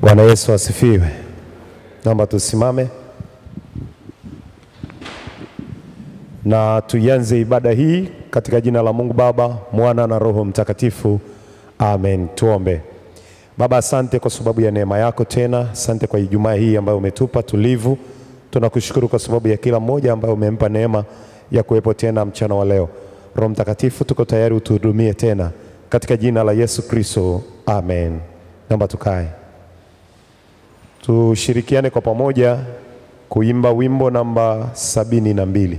Bwana Yesu asifiwe. Naomba tusimame na tuianze ibada hii katika jina la Mungu Baba, Mwana na Roho Mtakatifu. Amen. Tuombe. Baba, asante kwa sababu ya neema yako tena. Asante kwa Ijumaa hii ambayo umetupa tulivu. Tunakushukuru kwa sababu ya kila mmoja ambaye umempa neema ya kuwepo tena mchana wa leo. Roho Mtakatifu, tuko tayari utuhudumie tena katika jina la Yesu Kristo. Amen. Naomba tukae. Tushirikiane kwa pamoja kuimba wimbo namba sabini na mbili.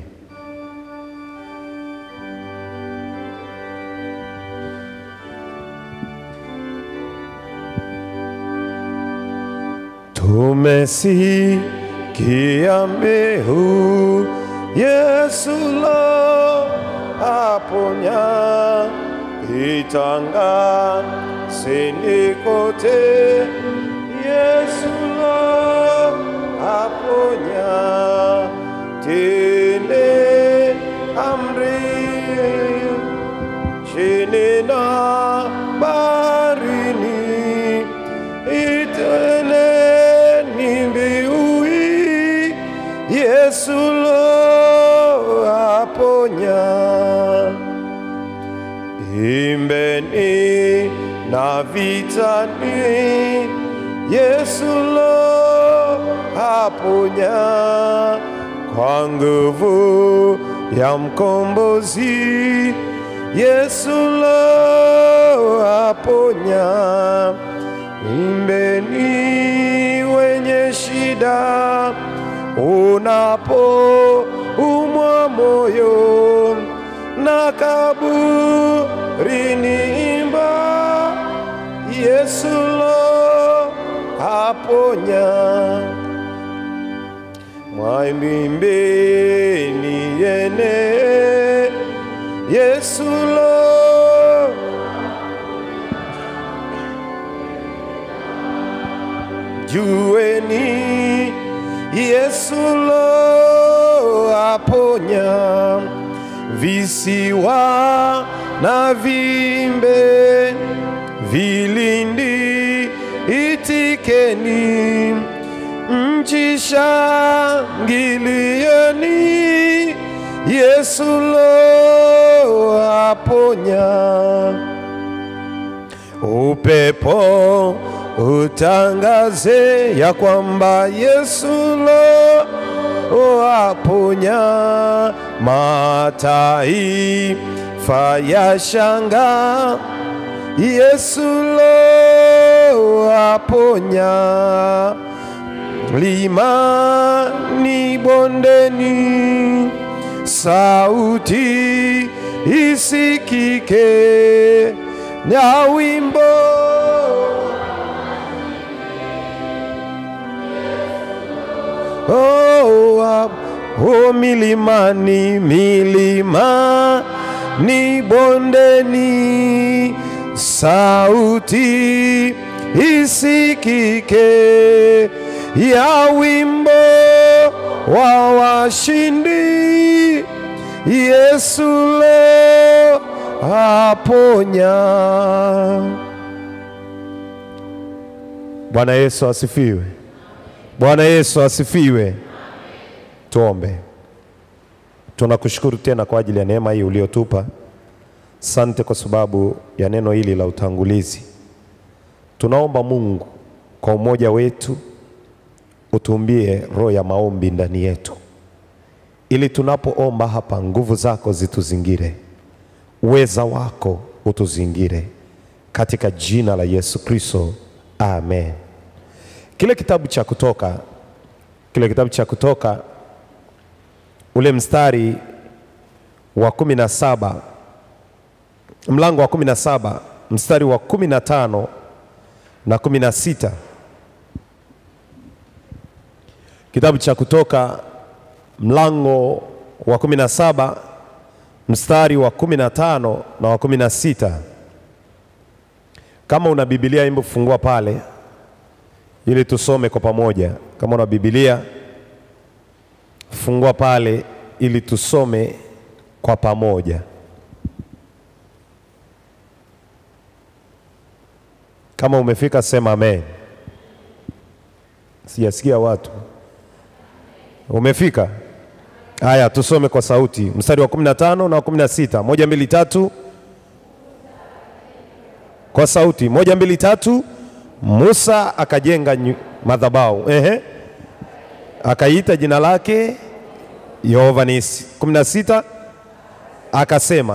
Tumesikia mbiu Yesu lo aponya, itangazeni kote Yesu lo aponya, tende amri chini na baharini, iteleni mbiu hii, Yesu lo aponya. Imbeni na vitani, Yesu lo aponya kwa nguvu ya mkombozi. Yesu lo aponya. Imbeni wenye shida, unapo umwa moyo na kaburini, imba Yesu lo aponya. Mwaimbeni yene Yesu lo Jueni Yesu lo aponya visiwa na vimbe vilindi itikeni mji shangilieni Yesu lo aponya upepo utangaze ya kwamba Yesu lo aponya, mataifa ya shanga Yesu lo aponya, limani bondeni sauti isikike na wimbo oh, ah, oh, milimani milimani bondeni sauti isikike ya wimbo wa washindi Yesu lo aponya. Bwana Yesu asifiwe. Bwana Yesu asifiwe. Tuombe. Tunakushukuru tena kwa ajili ya neema hii uliotupa. Sante kwa sababu ya neno hili la utangulizi. Tunaomba Mungu kwa umoja wetu utumbie roho ya maombi ndani yetu, ili tunapoomba hapa nguvu zako zituzingire, uweza wako utuzingire, katika jina la Yesu Kristo, amen. Kile kitabu cha Kutoka, kile kitabu cha Kutoka ule mstari wa kumi na saba mlango wa kumi na saba mstari wa kumi na tano na kumi na sita Kitabu cha Kutoka mlango wa kumi na saba mstari wa kumi na tano na wa kumi na sita Kama una Biblia, imbo fungua pale ili tusome kwa pamoja. Kama una Biblia, fungua pale ili tusome kwa pamoja. Kama umefika sema amen. Sijasikia watu. Umefika? Haya, tusome kwa sauti mstari wa 15 na wa 16. Moja, mbili, tatu. Kwa sauti moja, mbili, tatu. Musa akajenga nyu- madhabahu ehe, akaiita jina lake Yehova Nisi. 16 akasema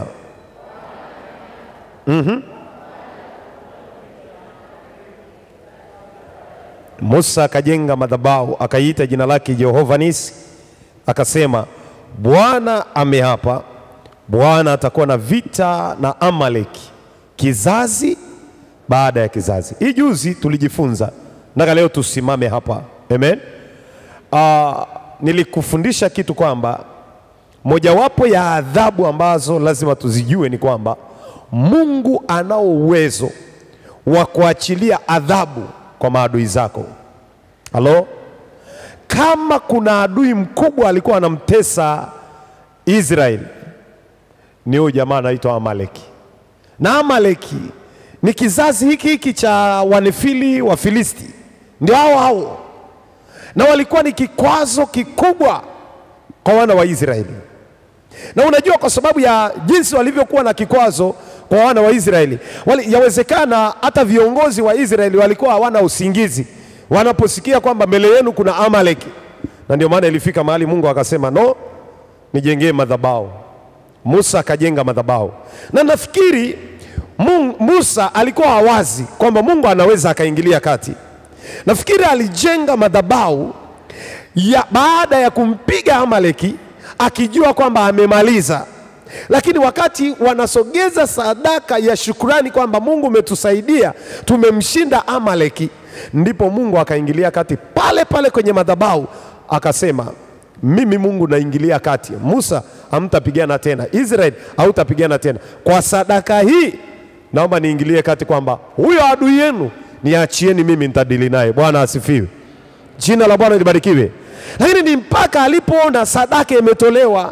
Musa akajenga madhabahu akaiita jina lake Jehova Nisi, akasema Bwana ameapa, Bwana atakuwa na vita na Amaleki kizazi baada ya kizazi. Hii juzi tulijifunza, nataka leo tusimame hapa. Amen. Ah, nilikufundisha kitu kwamba mojawapo ya adhabu ambazo lazima tuzijue ni kwamba Mungu anao uwezo wa kuachilia adhabu kwa maadui zako. Halo? Kama kuna adui mkubwa alikuwa anamtesa Israeli ni huyu jamaa anaitwa Amaleki. Na Amaleki ni kizazi hiki hiki cha Wanefili wa Filisti, ndio hao hao, na walikuwa ni kikwazo kikubwa kwa wana wa Israeli. Na unajua kwa sababu ya jinsi walivyokuwa na kikwazo kwa wana wa Israeli, wali, yawezekana hata viongozi wa Israeli walikuwa hawana usingizi wanaposikia kwamba mbele yenu kuna Amaleki, na ndio maana ilifika mahali Mungu akasema no, nijengee madhabahu. Musa akajenga madhabahu, na nafikiri Mungu, Musa alikuwa hawazi kwamba Mungu anaweza akaingilia kati. Nafikiri alijenga madhabahu ya baada ya kumpiga Amaleki akijua kwamba amemaliza, lakini wakati wanasogeza sadaka ya shukrani kwamba Mungu umetusaidia tumemshinda Amaleki, ndipo Mungu akaingilia kati pale pale kwenye madhabahu akasema, mimi Mungu naingilia kati. Musa, hamtapigana tena, Israeli hautapigana tena. Kwa sadaka hii naomba niingilie kati kwamba huyo adui yenu niachieni mimi, nitadili naye. Bwana asifiwe. Jina la Bwana libarikiwe. Lakini ni mpaka alipoona sadaka imetolewa.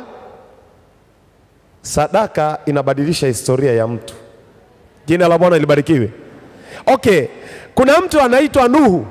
Sadaka inabadilisha historia ya mtu. Jina la Bwana libarikiwe. Okay, kuna mtu anaitwa Nuhu.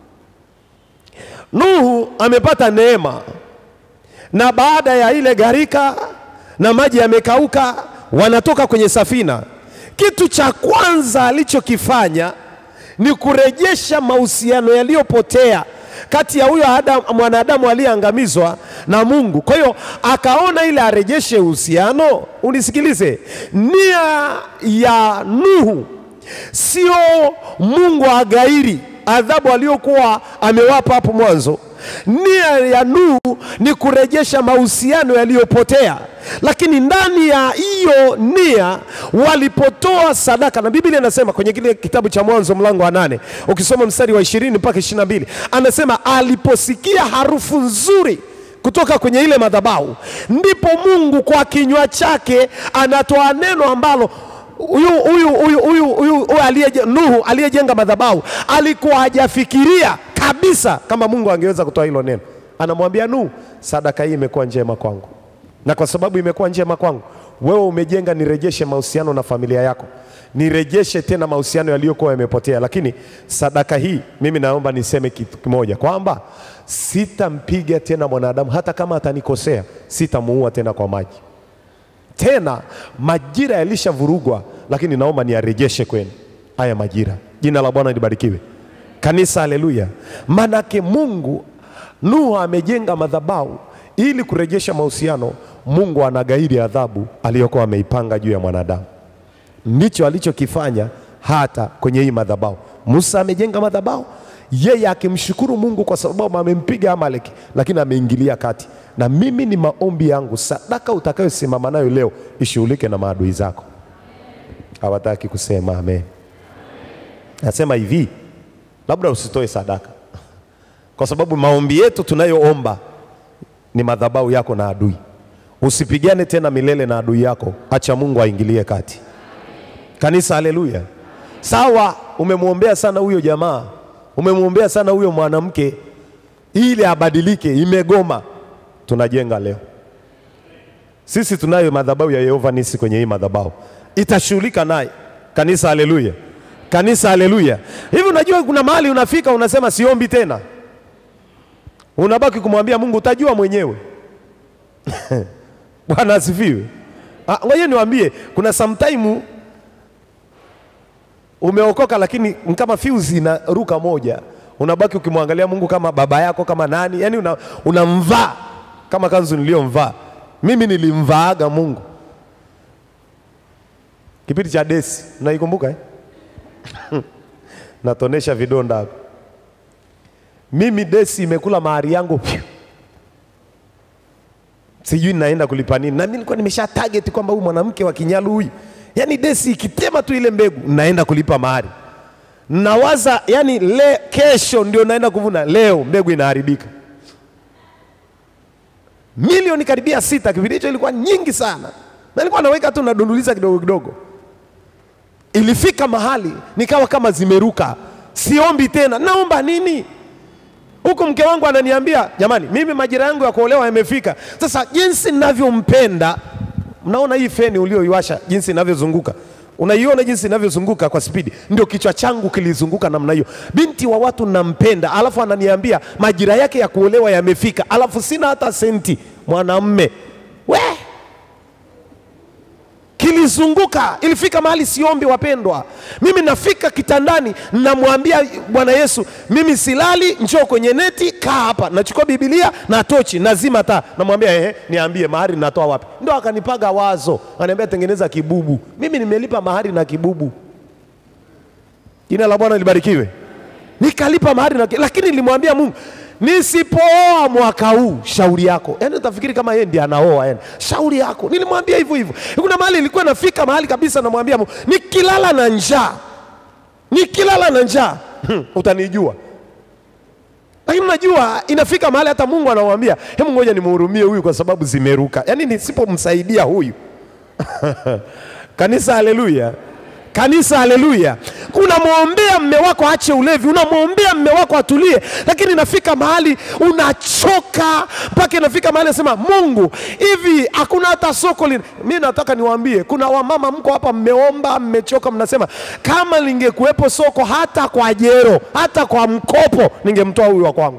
Nuhu amepata neema, na baada ya ile gharika na maji yamekauka, wanatoka kwenye safina. Kitu cha kwanza alichokifanya ni kurejesha mahusiano yaliyopotea kati ya huyo Adam, mwanadamu aliyeangamizwa na Mungu. Kwa hiyo akaona ile arejeshe uhusiano. Unisikilize, nia ya Nuhu sio Mungu agairi adhabu aliyokuwa amewapa hapo mwanzo. Nia ya Nuhu ni kurejesha mahusiano yaliyopotea, lakini ndani ya hiyo nia walipotoa sadaka, na Biblia inasema kwenye kile kitabu cha Mwanzo mlango wa nane ukisoma mstari wa ishirini mpaka ishirini na mbili anasema aliposikia harufu nzuri kutoka kwenye ile madhabahu, ndipo Mungu kwa kinywa chake anatoa neno ambalo huyu huyu huyu huyu huyu aliyeje Nuhu aliyejenga madhabahu alikuwa hajafikiria kabisa kama Mungu angeweza kutoa hilo neno. Anamwambia Nuhu, sadaka hii imekuwa njema kwangu, na kwa sababu imekuwa njema kwangu, wewe umejenga, nirejeshe mahusiano na familia yako, nirejeshe tena mahusiano yaliyokuwa yamepotea. Lakini sadaka hii, mimi naomba niseme kitu kimoja kwamba sitampiga tena mwanadamu, hata kama atanikosea, sitamuua tena kwa maji tena majira yalishavurugwa, lakini naomba niyarejeshe kwenu haya majira. Jina la Bwana libarikiwe. Kanisa, haleluya! Manake Mungu, Nuhu amejenga madhabahu ili kurejesha mahusiano. Mungu anagairi adhabu aliyokuwa ameipanga juu ya mwanadamu. Ndicho alichokifanya hata kwenye hii madhabahu. Musa amejenga madhabahu, yeye akimshukuru Mungu kwa sababu amempiga Amaleki, lakini ameingilia kati. Na mimi ni maombi yangu, sadaka utakayosimama nayo leo ishughulike na maadui zako. Hawataki kusema amen. Nasema hivi, labda usitoe sadaka, kwa sababu maombi yetu tunayoomba ni madhabahu yako na adui. Usipigane tena milele na adui yako, acha Mungu aingilie kati. Kanisa, haleluya! Sawa, umemwombea sana huyo jamaa, umemwombea sana huyo mwanamke ili abadilike, imegoma. Tunajenga leo sisi, tunayo madhabahu ya Yehova Nisi kwenye hii madhabahu, itashughulika naye. Kanisa, haleluya! Kanisa, haleluya! Hivi unajua kuna mahali unafika unasema siombi tena. unabaki kumwambia Mungu, utajua mwenyewe. Bwana asifiwe. Ah, Ngoja niwaambie, kuna sometime umeokoka lakini ni kama fuse inaruka moja, unabaki ukimwangalia Mungu kama baba yako kama nani, yani una, unamvaa kama kanzu niliyomvaa mimi. Nilimvaaga Mungu kipindi cha desi, naikumbuka eh? natonesha vidonda hapo. Mimi desi imekula mahari yangu pyu. Sijui naenda kulipa nini, na mimi nilikuwa nimesha target kwamba huyu mwanamke wa kinyalu huyu, yani desi ikitema tu ile mbegu naenda kulipa mahari. Nawaza yani le, kesho ndio naenda kuvuna, leo mbegu inaharibika. Milioni karibia sita, kipindi hicho ilikuwa nyingi sana, na nilikuwa naweka tu nadunduliza kidogo kidogo ilifika mahali nikawa kama zimeruka, siombi tena. Naomba nini? Huku mke wangu ananiambia jamani, mimi majira yangu ya kuolewa yamefika. Sasa jinsi ninavyompenda, mnaona hii feni ulioiwasha jinsi inavyozunguka, unaiona jinsi inavyozunguka kwa spidi, ndio kichwa changu kilizunguka namna hiyo. Binti wa watu nampenda, alafu ananiambia majira yake ya kuolewa yamefika, alafu sina hata senti. Mwanamme we kilizunguka, ilifika mahali siombi, wapendwa. Mimi nafika kitandani, namwambia Bwana Yesu, mimi silali, njoo kwenye neti, kaa hapa. Nachukua Biblia na tochi, nazima taa, namwambia ehe, niambie mahari natoa wapi? Ndo akanipaga wazo, ananiambia tengeneza kibubu. Mimi nimelipa mahari na kibubu. Jina la Bwana libarikiwe. Nikalipa mahari na, lakini nilimwambia Mungu nisipooa mwaka huu, shauri yako. Yaani utafikiri kama yeye ndiye anaoa, yani shauri yako. Nilimwambia hivyo hivyo. Kuna mahali ilikuwa nafika mahali kabisa, namwambia Mungu, nikilala na njaa, nikilala na njaa hmm, utanijua. Lakini unajua inafika mahali hata Mungu anamwambia, hebu ngoja nimhurumie huyu kwa sababu zimeruka. Yaani nisipomsaidia huyu kanisa, haleluya Kanisa, haleluya! Unamwombea mme wako aache ulevi, unamwombea mme wako atulie, lakini inafika mahali unachoka, mpaka inafika mahali nasema, Mungu, hivi hakuna hata soko lina. Mimi nataka niwaambie, kuna wamama mko hapa, mmeomba, mmechoka, mnasema kama lingekuwepo soko hata kwa jero, hata kwa mkopo, ningemtoa huyu wa kwangu.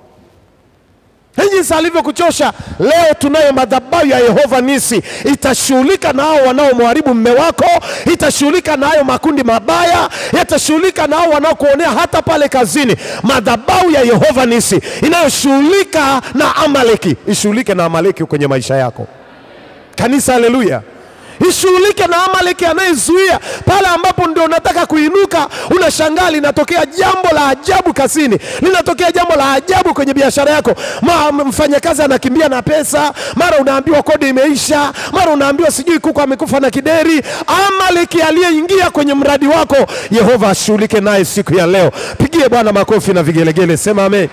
Jinsi alivyokuchosha leo, tunayo madhabahu ya Yehova Nisi, itashughulika na hao wanaomharibu mme wako, itashughulika na hayo makundi mabaya, itashughulika na hao wanaokuonea hata pale kazini. Madhabahu ya Yehova Nisi inayoshughulika na Amaleki, ishughulike na Amaleki kwenye maisha yako. Kanisa, haleluya! ishughulike na Amaleki anayezuia pale ambapo ndio unataka kuinuka, unashangaa linatokea jambo la ajabu kazini, linatokea jambo la ajabu kwenye biashara yako. Ma- Mfanyakazi anakimbia na pesa, mara unaambiwa kodi imeisha, mara unaambiwa sijui kuku amekufa na kideri. Amaleki aliyeingia kwenye mradi wako, Yehova ashughulike naye siku ya leo. Pigie Bwana makofi na vigelegele, sema amen.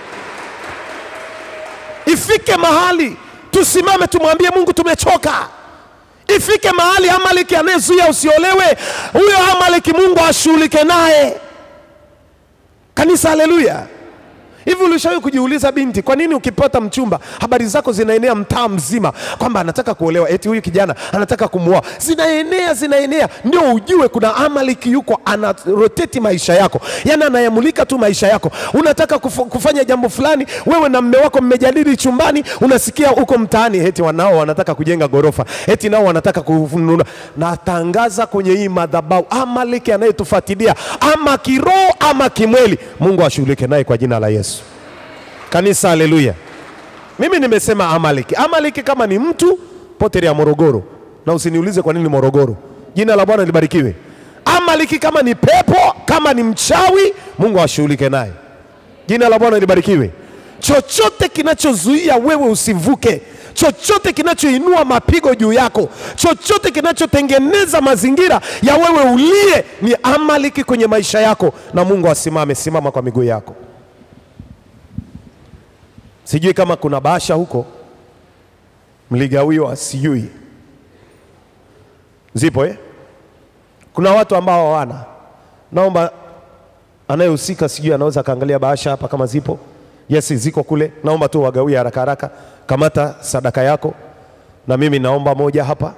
Ifike mahali tusimame, tumwambie Mungu tumechoka ifike mahali Amaleki anayezuia usiolewe, huyo Amaleki Mungu ashughulike naye. Kanisa, haleluya! Hivi ulishawahi kujiuliza binti, kwa nini ukipata mchumba habari zako zinaenea mtaa mzima kwamba anataka kuolewa, eti huyu kijana anataka kumuoa? Zinaenea, zinaenea, ndio ujue kuna Amaleki yuko ana rotate maisha yako, yani anayamulika tu maisha yako. Unataka kufu, kufanya jambo fulani, wewe na mme wako mmejadili chumbani, unasikia huko mtaani eti wanao wanataka kujenga gorofa, eti nao wanataka kununua. Natangaza kwenye hii madhabahu, Amaleki anayetufuatilia ama kiroho ama kimweli, Mungu ashughulike naye kwa jina la Yesu. Kanisa, haleluya. Mimi nimesema Amaleki. Amaleki kama ni mtu potelea Morogoro, na usiniulize kwa nini Morogoro. Jina la Bwana libarikiwe. Amaleki kama ni pepo, kama ni mchawi, Mungu ashughulike naye. Jina la Bwana libarikiwe. Chochote kinachozuia wewe usivuke, chochote kinachoinua mapigo juu yako, chochote kinachotengeneza mazingira ya wewe ulie, ni Amaleki kwenye maisha yako, na Mungu asimame. Simama kwa miguu yako. Sijui kama kuna bahasha huko mligawiwa, sijui zipo eh? Kuna watu ambao hawana. Naomba anayehusika, sijui anaweza akaangalia bahasha hapa kama zipo. Yes, ziko kule. Naomba tu wagawie haraka haraka. Kamata sadaka yako, na mimi naomba moja hapa.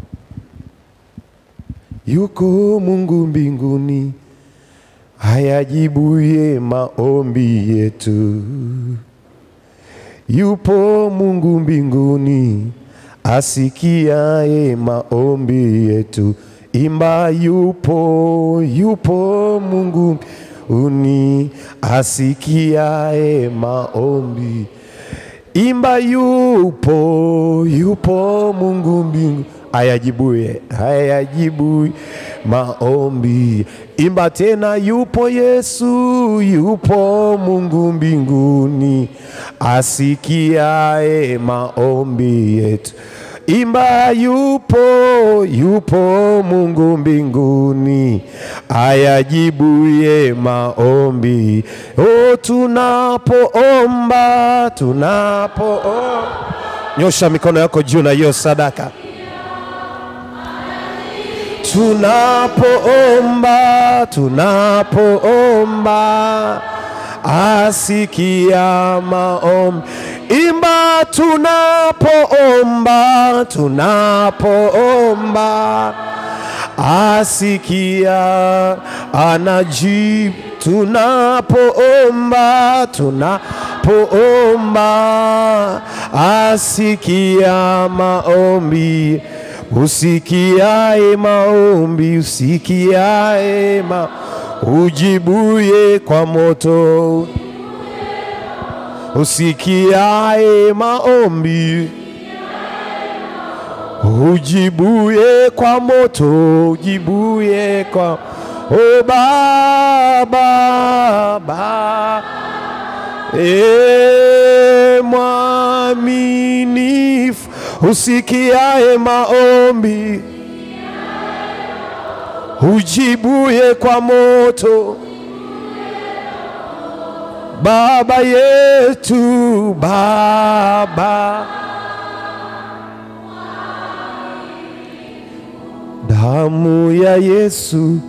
Yuko Mungu mbinguni, ayajibuye maombi yetu yupo Mungu mbinguni asikiaye maombi yetu. Imba, yupo, yupo Mungu mbinguni asikiaye maombi. Imba, yupo, yupo Mungu mbingu ayajibuye, ayajibu maombi. Imba tena, yupo Yesu, yupo Mungu mbinguni asikiaye maombi yetu. Imba, yupo, yupo Mungu mbinguni ayajibuye maombi. O, tunapoomba, tunapoomba, nyosha mikono yako juu na hiyo sadaka tunapoomba tunapoomba asikia maombi imba tunapoomba tunapoomba asikia anajibu tunapoomba tunapoomba asikia maombi usikiae maombi usikiae ma ujibuye kwa moto usikiae maombi ujibuye kwa moto ujibuye kwa o baba ba e mwaminifu usikiae maombi ujibuye kwa moto baba yetu baba damu ya Yesu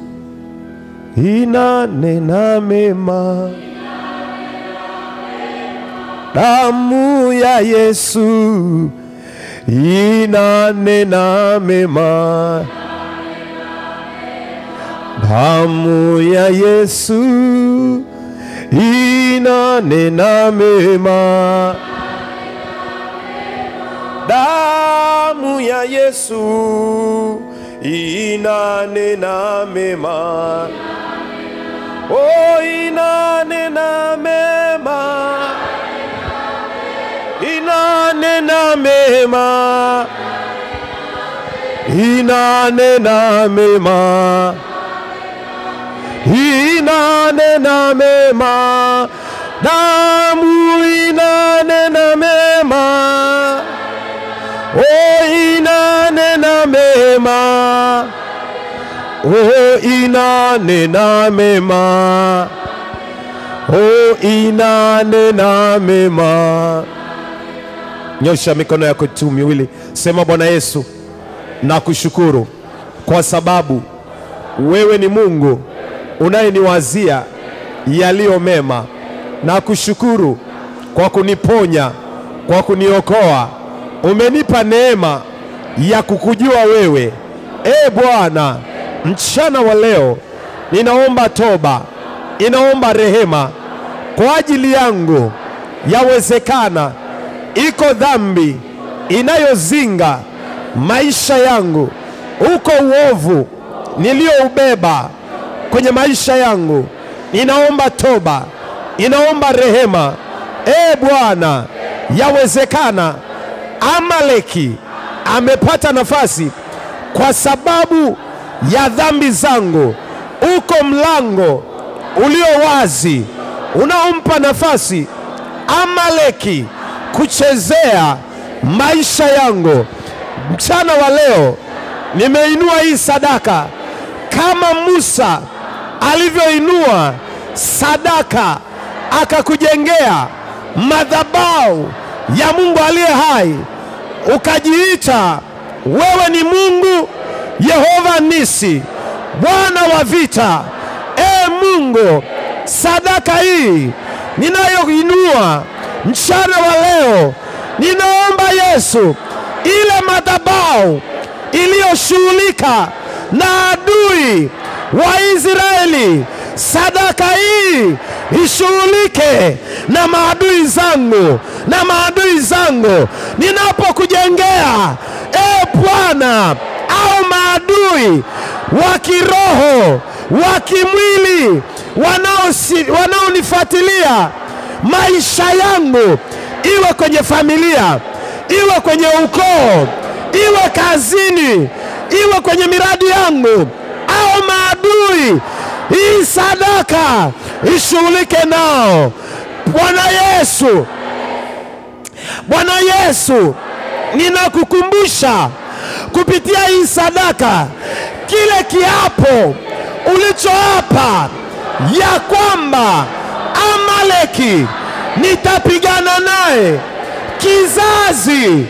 inanena mema damu ya Yesu inanena mema damu ya Yesu inanena mema damu ya Yesu inanena mema oh inanena mema inanena mema inanena mema inanena mema damu inanena mema oh inanena mema oh inanena mema oh inanena mema nyosha mikono yako tu miwili sema bwana yesu nakushukuru kwa sababu wewe ni mungu unayeniwazia yaliyo mema na kushukuru kwa kuniponya kwa kuniokoa umenipa neema ya kukujua wewe e bwana mchana wa leo ninaomba toba ninaomba rehema kwa ajili yangu yawezekana iko dhambi inayozinga maisha yangu uko uovu niliyoubeba kwenye maisha yangu ninaomba toba ninaomba rehema e bwana yawezekana amaleki amepata nafasi kwa sababu ya dhambi zangu uko mlango ulio wazi unaompa nafasi amaleki kuchezea maisha yangu mchana wa leo nimeinua hii sadaka kama Musa alivyoinua sadaka akakujengea madhabahu ya Mungu aliye hai, ukajiita wewe ni Mungu Yehova Nisi, Bwana wa vita. E Mungu, sadaka hii ninayoinua mchana wa leo, ninaomba Yesu, ile madhabahu iliyoshughulika na adui wa Israeli, sadaka hii ishughulike na maadui zangu na maadui zangu ninapokujengea e Bwana, au maadui wa kiroho wa kimwili wanaosi- wanaonifuatilia maisha yangu, iwe kwenye familia, iwe kwenye ukoo, iwe kazini, iwe kwenye miradi yangu, au maadui, hii sadaka ishughulike nao. Bwana Yesu, Bwana Yesu, ninakukumbusha kupitia hii sadaka kile kiapo ulichoapa ya kwamba Amaleki nitapigana naye kizazi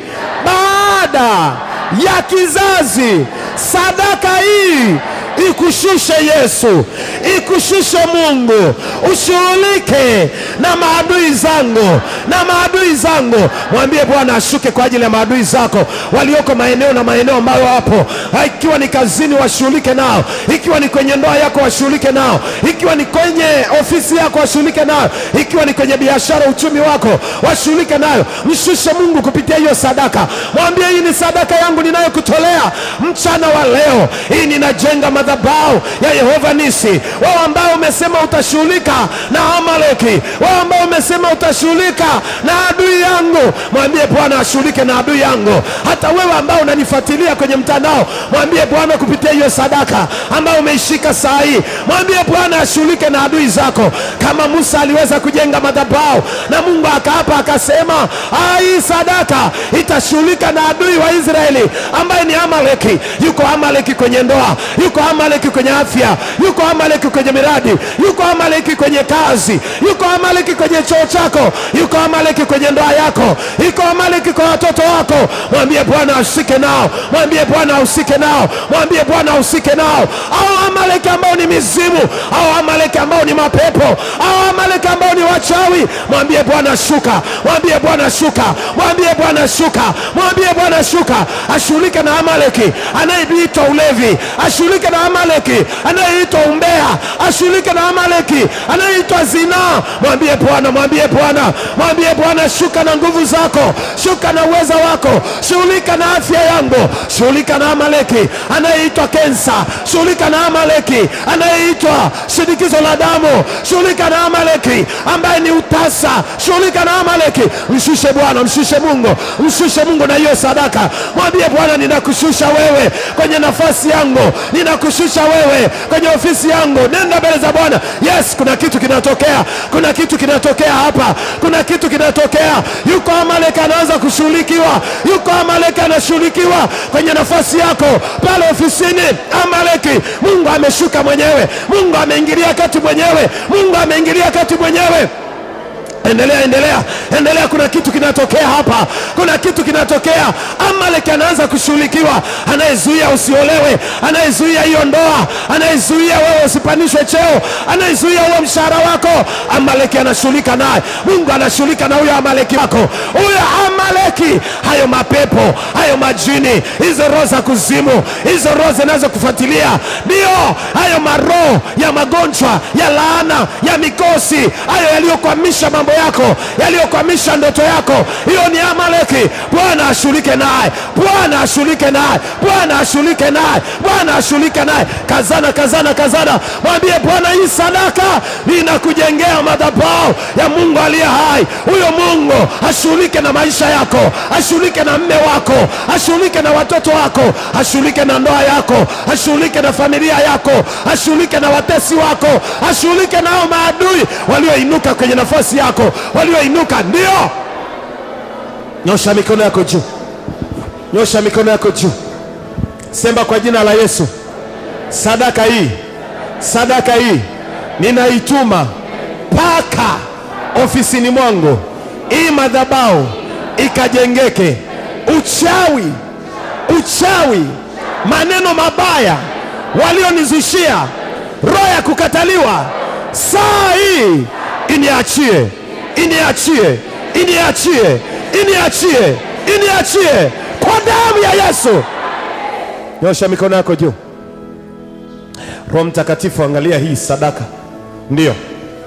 baada ya kizazi. Sadaka hii ikushushe Yesu, ikushushe Mungu, ushughulike na maadui zangu, na maadui zangu. Mwambie Bwana ashuke kwa ajili ya maadui zako walioko maeneo na maeneo ambayo wapo, Ha, ikiwa ni kazini, washughulike nao, ikiwa ni kwenye ndoa yako, washughulike nao, ikiwa ni kwenye ofisi yako, washughulike nao, ikiwa ni kwenye biashara, uchumi wako, washughulike nayo. Mshushe Mungu kupitia hiyo sadaka, mwambie hii ni sadaka yangu ninayokutolea mchana wa leo. Hii ninajenga madhabahu ya Yehova Nisi. Wewe ambao umesema utashughulika na Amaleki, wewe ambao umesema utashughulika na adui yangu, mwambie Bwana ashughulike na adui yangu. Hata wewe ambao unanifuatilia kwenye mtandao, mwambie Bwana kupitia hiyo sadaka ambayo umeishika saa hii, mwambie Bwana ashughulike na adui zako, kama Musa aliweza kujenga madhabahu na Mungu akaapa akasema, "Ah, hii sadaka itashughulika na adui wa Israeli ambaye ni Amaleki. Yuko Amaleki kwenye ndoa, yuko Amaleki kwenye afya, yuko Amaleki kwenye miradi, yuko Amaleki kwenye kazi, yuko Amaleki kwenye choo chako, yuko Amaleki kwenye ndoa yako, yuko Amaleki kwa watoto wako. Mwambie Bwana ashike nao, mwambie Bwana ahusike nao, mwambie Bwana ahusike nao. Au Amaleki ambao ni mizimu, au Amaleki ambao ni mapepo, au Amaleki ambao ni wachawi, mwambie Bwana shuka, mwambie Bwana shuka, mwambie Bwana shuka, mwambie Bwana shuka, ashughulike na Amaleki anayeitwa ulevi, ashughulike na Amaleki anayeitwa umbea, ashughulike na Amaleki anayeitwa zinaa. Mwambie Bwana, mwambie Bwana, mwambie Bwana, shuka na nguvu zako, shuka na uweza wako, shughulika na afya yangu, shughulika na Amaleki anayeitwa kensa, shughulika na Amaleki anayeitwa shinikizo la damu, shughulika na Amaleki ambaye ni utasa, shughulika na Amaleki. Mshushe Bwana, mshushe Mungu, mshushe Mungu na hiyo sadaka. Mwambie Bwana, ninakushusha wewe kwenye nafasi yangu, ninakushusha wewe kwenye ofisi yangu. Nenda mbele za Bwana. Yes, kuna kitu kinatokea, kuna kitu kinatokea hapa, kuna kitu kinatokea. Yuko Amaleki anaanza kushughulikiwa, yuko Amaleki anashughulikiwa kwenye nafasi yako pale ofisini. Amaleki, Mungu ameshuka mwenyewe, Mungu ameingilia kati mwenyewe, Mungu ameingilia kati mwenyewe. Endelea, endelea, endelea. Kuna kitu kinatokea hapa, kuna kitu kinatokea. Amaleki anaanza kushughulikiwa, anayezuia usiolewe, anayezuia hiyo ndoa, anayezuia wewe usipandishwe cheo, anayezuia huo mshahara wako. Amaleki anashughulika naye, Mungu anashughulika na huyo Amaleki wako, huyo Amaleki. Hayo mapepo, hayo majini, hizo roho za kuzimu, hizo roho zinazokufuatilia, ndio hayo maroho ya magonjwa, ya laana, ya mikosi, hayo yaliyokwamisha mambo yako, yaliyokwamisha ndoto yako, hiyo ni Amaleki. Bwana ashughulike naye, Bwana ashughulike naye, Bwana ashughulike naye, Bwana ashughulike naye. Kazana, kazana, kazana, mwambie Bwana, hii sadaka ninakujengea madhabahu ya Mungu aliye hai. Huyo Mungu ashughulike na maisha yako, ashughulike na mme wako, ashughulike na watoto wako, ashughulike na ndoa yako, ashughulike na familia yako, ashughulike na watesi wako, ashughulike nao maadui walioinuka kwenye nafasi yako, walioinuka. Ndio, nyosha mikono yako juu, nyosha mikono yako juu, sema kwa jina la Yesu, sadaka hii, sadaka hii ninaituma mpaka ofisini mwangu, hii madhabahu ikajengeke. Uchawi, uchawi, maneno mabaya walionizushia, roho ya kukataliwa, saa hii iniachie, iniachie, iniachie, iniachie, iniachie kwa damu ya Yesu. Nyosha mikono yako juu. Roho Mtakatifu, angalia hii sadaka, ndio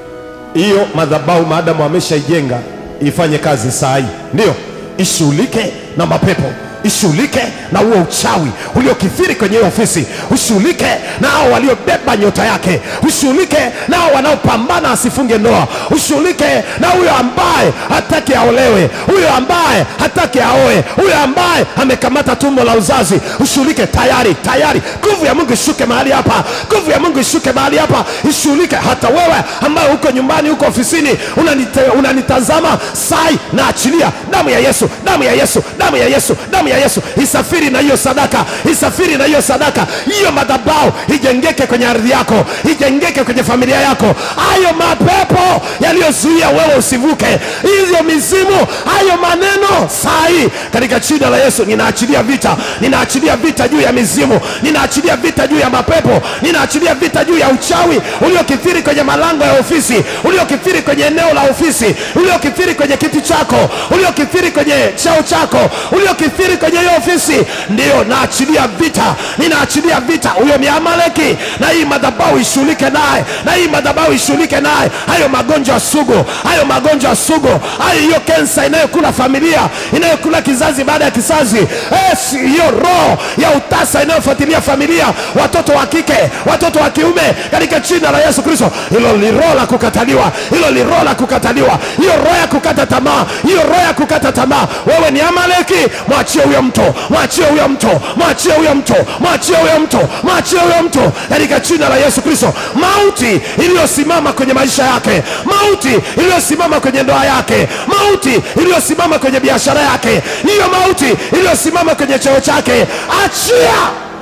hiyo madhabahu maadamu ameshaijenga ifanye kazi saa hii, ndio ishughulike na mapepo ishughulike na huo uchawi uliokithiri kwenye hiyo ofisi, ushughulike na hao waliobeba nyota yake, ushughulike na hao wanaopambana asifunge ndoa, ushughulike na huyo ambaye hataki aolewe, huyo ambaye hataki aoe, huyo ambaye amekamata tumbo la uzazi, ushughulike. Tayari tayari, nguvu ya Mungu ishuke mahali hapa, nguvu ya Mungu ishuke mahali hapa, ishughulike. Hata wewe ambaye uko nyumbani, uko ofisini, unanite, unanitazama sai, na achilia damu ya Yesu, damu ya Yesu, damu ya Yesu, damu ya Yesu isafiri na hiyo sadaka, isafiri na hiyo sadaka. Hiyo madhabahu ijengeke kwenye ardhi yako, ijengeke kwenye familia yako. Hayo mapepo yaliyozuia wewe usivuke, hizo mizimu, hayo maneno saa hii katika jina la Yesu ninaachilia vita, ninaachilia vita juu ya mizimu, ninaachilia vita juu ya mapepo, ninaachilia vita juu ya uchawi uliokithiri kwenye malango ya ofisi, uliokithiri kwenye eneo la ofisi, uliokithiri kwenye kiti chako, uliokithiri kwenye cheo chako, uliokithiri kwenye hiyo ofisi. Ndiyo, naachilia vita, ninaachilia vita huyo ni Amaleki, na hii madhabahu ishughulike naye, na hii madhabahu ishughulike naye. Hayo magonjwa sugu, hayo magonjwa sugu, hayo hiyo kensa inayokula familia, inayokula kizazi baada ya kizazi, yes, hiyo roho ya utasa inayofuatilia familia, watoto wa kike, watoto wa kiume, katika jina la Yesu Kristo, hilo ni roho la kukataliwa, hilo ni roho la kukataliwa, hiyo roho ya kukata tamaa, hiyo roho ya kukata tamaa. Wewe ni Amaleki, mwachie huyo mto, mwachie huyo mto, mwachie huyo mto, mwachie huyo mto, mwachie huyo mto, katika jina la Yesu Kristo. Mauti iliyosimama kwenye maisha yake, mauti iliyosimama kwenye ndoa yake, mauti iliyosimama kwenye biashara yake, hiyo mauti iliyosimama kwenye cheo chake, achia.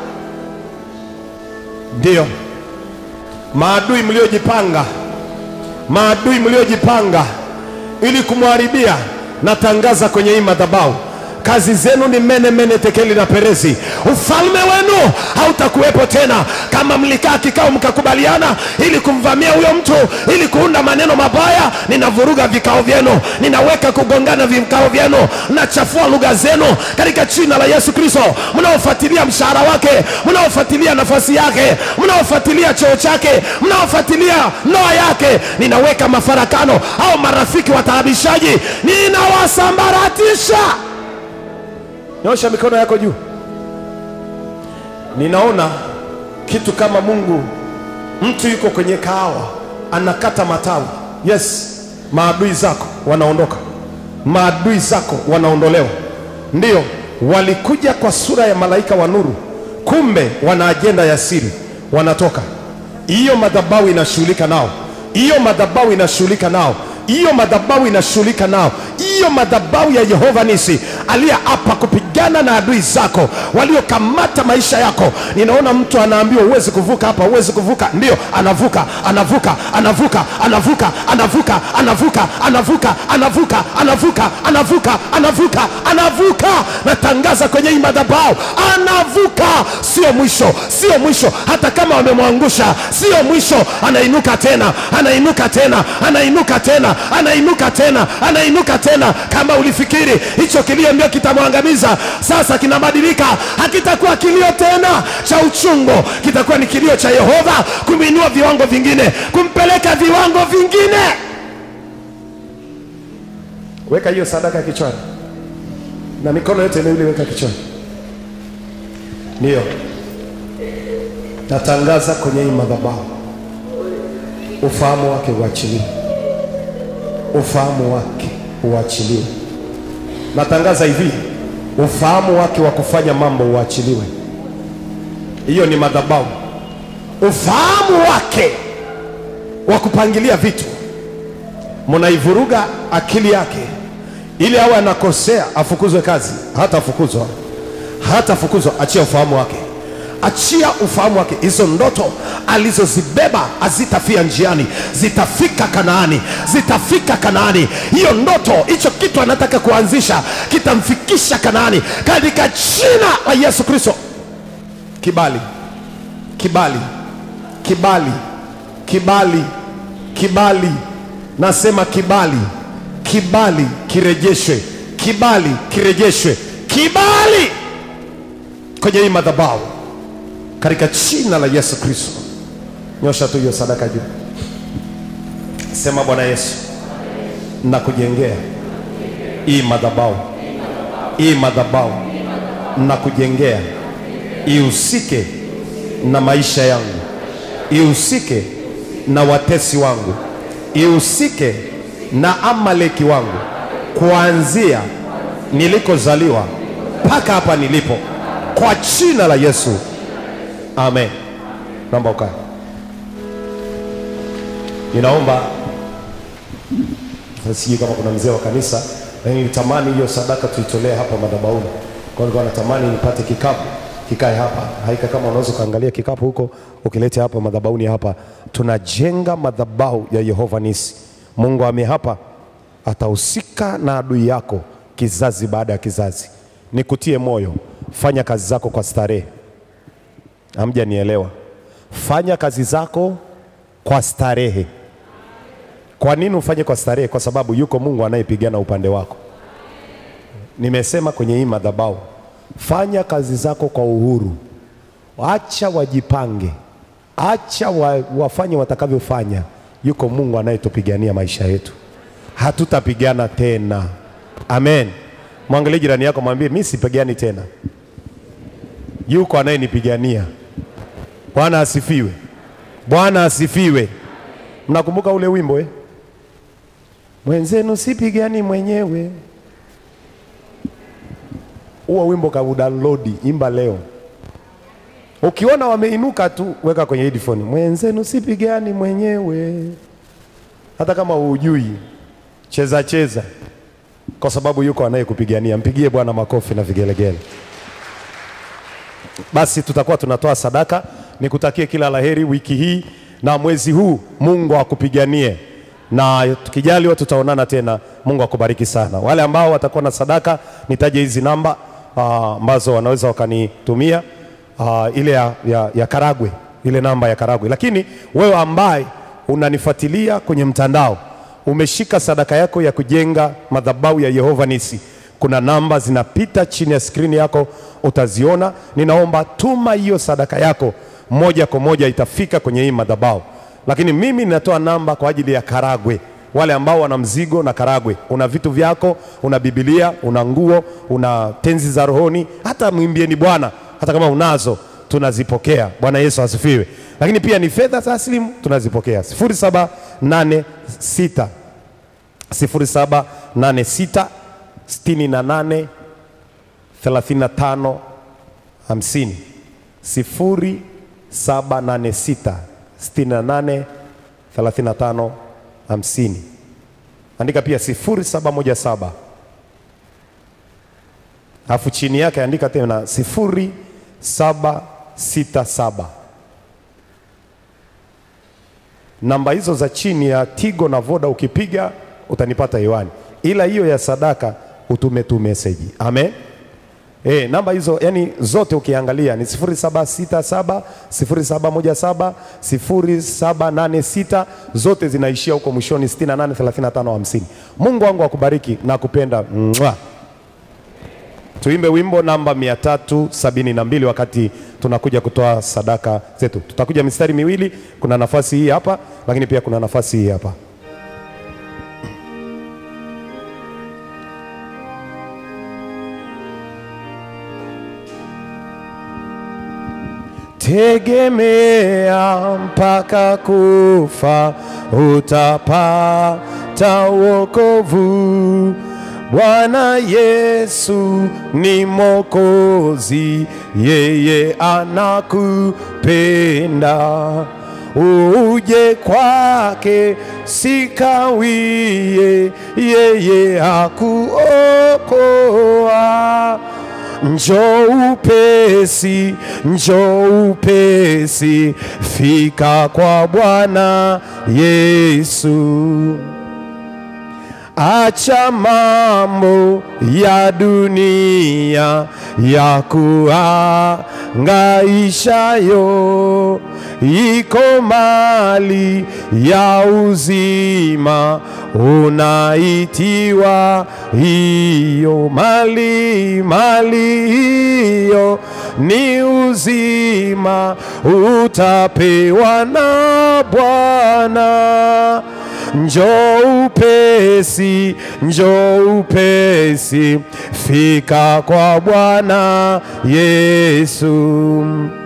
Ndiyo maadui mliojipanga, maadui mliojipanga ili kumharibia, natangaza kwenye hii madhabahu kazi zenu ni mene mene tekeli na perezi. Ufalme wenu hautakuwepo tena. Kama mlikaa kikao mkakubaliana ili kumvamia huyo mtu, ili kuunda maneno mabaya, ninavuruga vikao vyenu, ninaweka kugongana vikao vyenu, nachafua lugha zenu katika jina la Yesu Kristo. Mnaofuatilia mshahara wake, mnaofuatilia nafasi yake, mnaofuatilia cheo chake, mnaofuatilia ndoa yake, ninaweka mafarakano au marafiki wataabishaji, ninawasambaratisha. Nyosha mikono yako juu. Ninaona kitu kama Mungu, mtu yuko kwenye kahawa anakata matawi. Yes, maadui zako wanaondoka, maadui zako wanaondolewa. Ndiyo, walikuja kwa sura ya malaika wa nuru, kumbe wana ajenda ya siri, wanatoka. Hiyo madhabahu inashughulika nao, hiyo madhabahu inashughulika nao hiyo madhabahu inashughulika nao. Hiyo madhabahu ya Yehova Nisi aliyeapa kupigana na adui zako waliokamata maisha yako. Ninaona mtu anaambiwa huwezi kuvuka hapa, huwezi kuvuka. Ndio, anavuka, anavuka, anavuka, anavuka, anavuka, anavuka, anavuka, anavuka, anavuka, anavuka, anavuka, anavuka. Natangaza kwenye hii madhabahu, anavuka. Sio mwisho, sio mwisho. Hata kama wamemwangusha, sio mwisho. Anainuka tena, anainuka tena, anainuka tena anainuka tena, anainuka tena. Kama ulifikiri hicho kilio ndio kitamwangamiza, sasa kinabadilika, hakitakuwa kilio tena cha uchungu, kitakuwa ni kilio cha Yehova kumwinua viwango vingine, kumpeleka viwango vingine. Weka hiyo sadaka kichwani na mikono yote miwili weka kichwani. Ndiyo natangaza kwenye hii madhabahu, ufahamu wake uachiliwe ufahamu wake uachiliwe. Natangaza hivi, ufahamu wake wa kufanya mambo uachiliwe. Hiyo ni madhabahu. Ufahamu wake wa kupangilia vitu, mnaivuruga akili yake ili awe anakosea, afukuzwe kazi. Hatafukuzwa, hatafukuzwa. Achia ufahamu wake achia ufahamu wake. Hizo ndoto alizozibeba hazitafia njiani, zitafika Kanaani, zitafika Kanaani. Hiyo ndoto, hicho kitu anataka kuanzisha kitamfikisha Kanaani katika jina la Yesu Kristo. Kibali, kibali, kibali, kibali, kibali, nasema kibali, kibali kirejeshwe, kibali kirejeshwe, kibali kwenye hii madhabahu katika jina la Yesu Kristo. Nyosha tu hiyo sadaka juu. Sema Bwana Yesu, na kujengea hii madhabahu, hii madhabahu na kujengea ihusike na maisha yangu, ihusike na watesi wangu, ihusike na Amaleki wangu, kuanzia nilikozaliwa mpaka hapa nilipo, kwa jina la Yesu, amen. Naomba ukae. Ninaomba sasa, sijui kama kuna mzee wa kanisa, lakini nitamani hiyo sadaka tuitolee hapa madhabahuni. Kwa hiyo nilikuwa natamani nipate kikapu kikae hapa. Haika kama unaweza ukaangalia kikapu huko ukilete hapa madhabahuni hapa. Tunajenga madhabahu ya Yehova Nisi. Mungu ame hapa atahusika na adui yako kizazi baada ya kizazi. Nikutie moyo, fanya kazi zako kwa starehe. Hamjanielewa? Fanya kazi zako kwa starehe. Kwa nini ufanye kwa starehe? Kwa sababu yuko Mungu anayepigana upande wako. Nimesema kwenye hii madhabahu, fanya kazi zako kwa uhuru, acha wajipange, acha wa, wafanye watakavyofanya. Yuko Mungu anayetupigania maisha yetu, hatutapigana tena. Amen. Mwangalie jirani yako, mwambie mimi sipigani tena, yuko anayenipigania. Bwana asifiwe, Bwana asifiwe. Mnakumbuka ule wimbo eh? Mwenzenu sipigani mwenyewe. Huo wimbo kaudownload, imba leo. Ukiona wameinuka tu, weka kwenye headphone. Mwenzenu sipigani mwenyewe, hata kama hujui, cheza cheza, kwa sababu yuko anayekupigania. Mpigie Bwana makofi na vigelegele. Basi tutakuwa tunatoa sadaka. Nikutakie kila laheri wiki hii na mwezi huu, Mungu akupiganie na tukijaliwa tutaonana tena. Mungu akubariki sana. Wale ambao watakuwa na sadaka, nitaje hizi namba ah, ambazo wanaweza wakanitumia ah, ile ya, ya, ya Karagwe, ile namba ya Karagwe. Lakini wewe ambaye unanifuatilia kwenye mtandao, umeshika sadaka yako ya kujenga madhabahu ya Yehova Nisi, kuna namba zinapita chini ya skrini yako, utaziona. Ninaomba tuma hiyo sadaka yako moja kwa moja, itafika kwenye hii madhabahu lakini mimi ninatoa namba kwa ajili ya Karagwe, wale ambao wana mzigo na Karagwe. Una vitu vyako, una Biblia, una nguo, una tenzi za rohoni, hata mwimbieni Bwana, hata kama unazo tunazipokea. Bwana Yesu asifiwe. Lakini pia ni fedha taslimu tunazipokea. 0786 0786 68 35 50 0786 68 35 50. Andika pia 0717 alafu chini yake andika tena 0767. Namba hizo za chini ya Tigo na Voda ukipiga utanipata hewani, ila hiyo ya sadaka utume tu message. Amen. E, namba hizo yani zote ukiangalia ni 0767 0717 0786 zote zinaishia huko mwishoni 68 35 50. Mungu wangu akubariki na kupenda. Mwah. Tuimbe wimbo namba 372 wakati tunakuja kutoa sadaka zetu. Tutakuja mistari miwili, kuna nafasi hii hapa, lakini pia kuna nafasi hii hapa. Tegemea mpaka kufa, utapata wokovu. Bwana Yesu ni Mwokozi, yeye anakupenda. Uje kwake sikawie, yeye hakuokoa. Njoo upesi, njoo upesi, fika kwa Bwana Yesu. Acha mambo ya dunia ya kuhangaishayo, iko mali ya uzima unaitiwa hiyo mali, mali hiyo ni uzima utapewa na Bwana njoo upesi, njoo upesi, fika kwa Bwana Yesu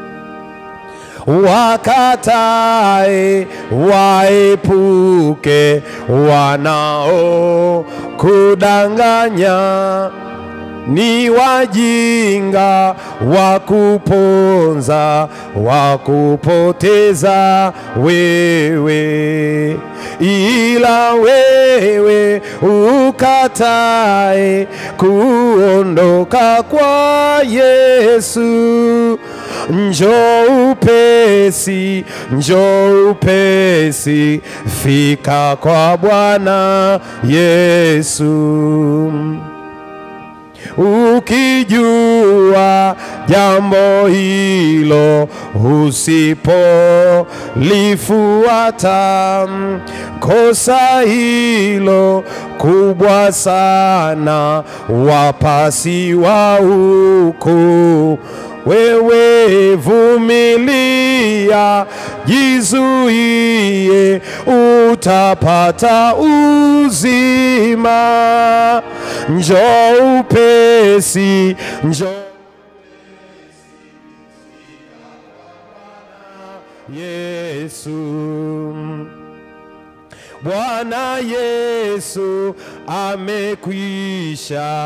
wakatae waepuke wanao kudanganya ni wajinga wa kuponza wa kupoteza wewe, ila wewe ukatae kuondoka kwa Yesu njoo upesi, njoo upesi, fika kwa Bwana Yesu ukijua jambo hilo usipolifuata kosa hilo kubwa sana wapasi wa huku wewe vumilia, jizuie, utapata uzima. Njoo upesi, njoo Yesu. Bwana Yesu amekwisha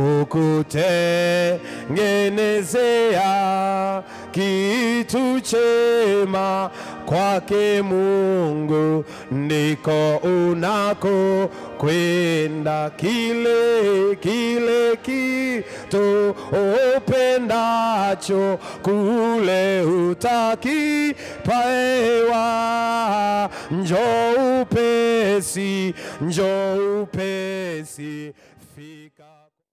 kukutengenezea kitu chema kwake Mungu ndiko unako kwenda kile kile kitu upendacho kule utakipaewa. Njoo upesi, njoo upesi, fika